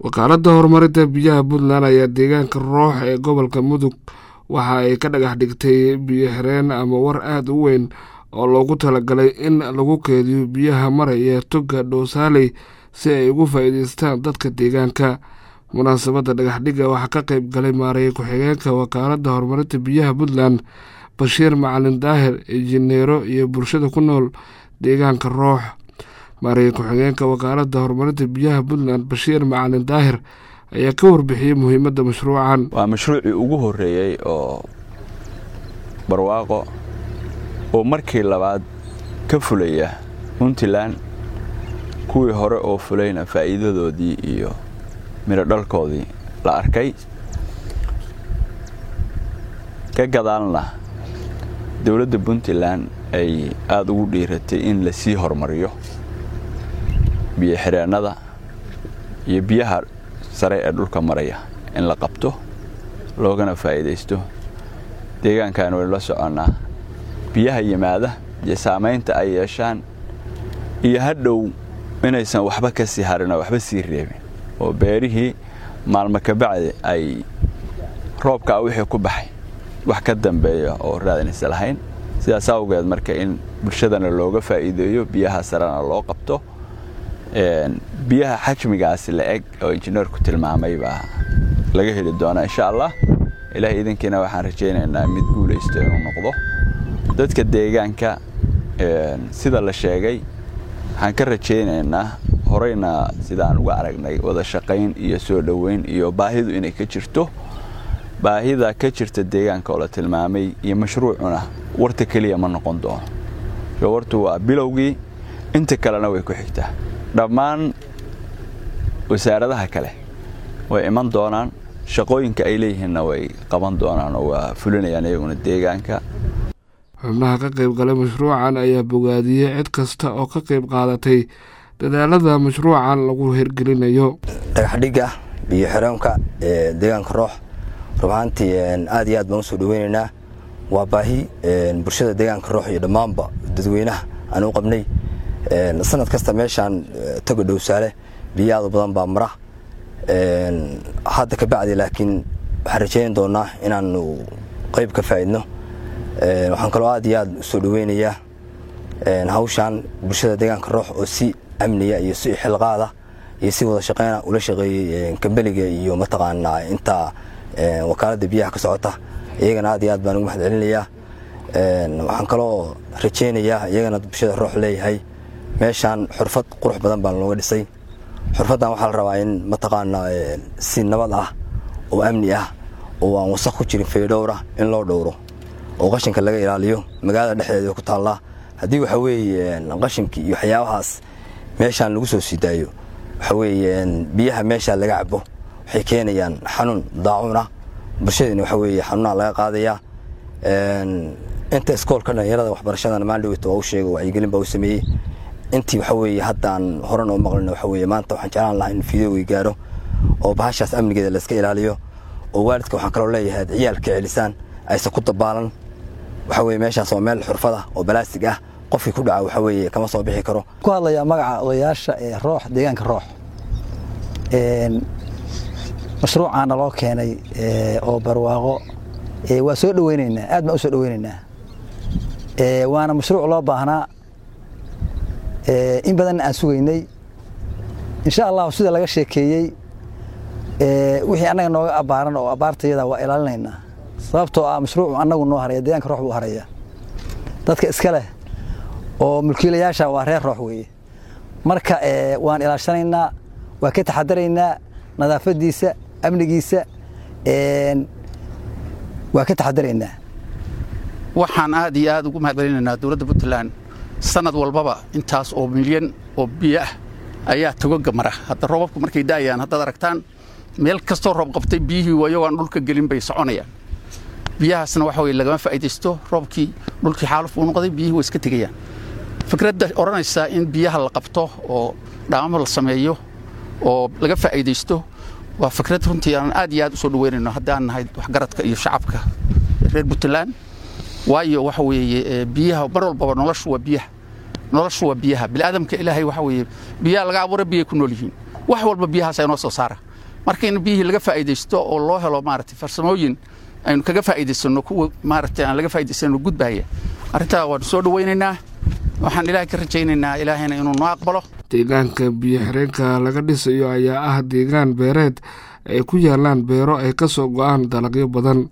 wakaaladda horumarinta biyaha puntland ayaa deegaanka roox ee gobolka mudug waxa ay ka dhagax dhigtay biyo xireen ama war aada u weyn oo loogu talagalay in lagu keediyo biyaha maraya toga dhoosaaley si ay ugu faa'iideystaan dadka deegaanka munaasabadda dhagaxdhigga waxaa ka qayb galay maareeye ku-xigeenka wakaaladda horumarinta biyaha puntland bashiir macalin daahir injineero iyo bulshada ku nool deegaanka roox maareeye ku-xigeenka wakaaladda horumarinta biyaha puntland bashiir macalin daahir ayaa ka warbixiyey muhiimadda mashruucan waa mashruucii ugu horreeyey oo barwaaqo oo markii labaad ka fulaya puntland kuwii hore oo fulayna faa'iidadoodii iyo midho dhalkoodii la arkay ka gadaalna dowladda puntland ay aada ugu dhiiratay in la sii horumariyo biyo xireennada iyo biyaha sare ee dhulka maraya in la qabto loogana faa'iidaysto deegaankan waynu la soconnaa biyaha yimaada iyo saamaynta ay yeeshaan iyo hadhow inaysan waxba ka sii harin oo waxba sii reebin oo beerihii maalmo kabacdi ay roobkaa wixii ku baxay wax ka dambeeya oo raadinaysa lahayn sidaas awgeed marka in bulshadana looga faa'iideeyo biyaha sarena loo qabto biyaha xajmigaasi la eg oo injineerku tilmaamay baa laga heli doonaa insha allah ilaah idinkiina waxaan rajaynaynaa mid guulaysto inuu noqdo dadka deegaanka sida la sheegay waxaan ka rajaynaynaa horeyna sidaan uga aragnay wada shaqayn iyo soo dhoweyn iyo baahidu inay ka jirto baahida ka jirta deegaanka oo la tilmaamay iyo mashruucuna warta keliya ma noqon doono wartu waa bilowgii inta kalena way ku xigtaa dhammaan wasaaradaha kale way iman doonaan shaqooyinka ay leeyihiinna way qaban doonaan oo waa fulinayaan iyaguna deegaanka xubnaha ka qayb galay mashruucan ayaa bogaadiyey cid kasta oo ka qayb qaadatay dadaalada mashruucan lagu hirgelinayo dhagaxdhigga biyo xireenka ee deegaanka roox rubahaantii aad iyo aad baan usoo dhaweynaynaa waa baahi bulshada deegaanka roox iyo dhammaanba dadweynaha aan u qabnay sanad kasta meeshaan toga dhowsaale biyo aad u badan baa mara hadda ka bacdi laakiin waxaan rajayn doonaa inaanu qayb ka faa'idno waxaan kaloo aad iyo aad usoo dhaweynayaa hawshaan bulshada deegaanka roox oo si amniya iyo si xilqaada iyo si wada shaqeyna ula shaqeeyey kambeliga iyo mataqaanaa inta wakaaladda biyaha ka socota iyagana aad iyo aad baan ugu mahad celinayaa waxaan kaloo rajaynayaa iyagana bulshada roox leeyahay meeshaan xurfad qurux badan baa looga dhisay xurfaddan waxaa la rabaa in mataqaanaa si nabad ah oo amni ah oo aan wasaq ku jirin faydhowra in loo dhowro oo qashinka laga ilaaliyo magaalada dhexdeeda ku taallaa haddii waxa weeye qashinkii iyo waxyaabahaas meeshaan lagu soo sii daayo waxa weeye biyaha meeshaa laga cabo waxay keenayaan xanuun daacuun ah bulshadina waxa weeye xanuunaha laga qaadayaa inta iskoolka dhalinyarada waxbarashadana maaldhowta waa u sheega wacyigelin baa u sameeyey intii waxa weeye haddaan horan oo maqlin waxa weeye maanta waxaan jeclaan lahaa in fideogi gaaro oo bahashaas amnigeeda layska ilaaliyo oo waalidka waxaan kaloo leeyahay ad ciyaalka celisaan aysan ku dabaalan waxa weye meeshaas waa meel xurfada oo balaastig ah qofkii ku dhaca waxa weeye kama soo bixi karo ku hadlayaa magaca odayaasha ee roox deegaanka roox mashruucaana loo keenay oo barwaaqo waa soo dhaweynaynaa aad baan u soo dhaweynaynaa waana mashruuc loo baahnaa in badanna aan sugaynay insha allahu sida laga sheekeeyey wixii annaga nooga abbaaran oo abbaartayada waa ilaalinaynaa sababtoo ah mashruucu annagu noo haraya deegaanka roox buu haraya dadka iska leh oo mulkiilayaasha waa reer roox weeye marka waan ilaashanaynaa waa ka taxadaraynaa nadaafadiisa amnigiisa waa ka taxadaraynaa waxaan aad iyo aad ugu mahadcelinaynaa dowladda puntland sanad walbaba intaas oo milyan oo biyo ah ayaa togoga mara hadda roobabku markay daayaan haddaad aragtaan meel kastoo roob qabtay biyihii iyagoo aan dhulka gelin bay soconayaan biyahaasna waxa weye lagama faa'iidaysto roobkii dhulkii xaaluf uu noqday biyihii way iska tegayaan fikradda odhanaysa in biyaha la qabto oo dhaamamo la sameeyo oo laga faa'iidaysto waa fikrad runtii aan aad iyo aad u soo dhaweynayno haddaan nahay waxgaradka iyo shacabka reer puntland waayo waxa weeye biyaha mar walbaba noloshu waa biyaha noloshu waa biyaha bini'aadamka ilaahay waxa weeye biyaha laga abuura biyay ku nool yihiin wax walba biyahaasa inoo soo saara marka in biyihii laga faa'iidaysto oo loo helo maaragtay farsamooyin aynu kaga faa'iidaysanno kuwa maaragtay aan laga faa'iidaysanno gudbaya arrintaa waanu soo dhawaynaynaa waxaan ilaahay ka rajaynaynaa ilaahayna inuu noo aqbalo deegaanka biyo xireenka laga dhisayo ayaa ah deegaan beereed ay ku yaalaan beero ay ka soo go'aan dalagyo badan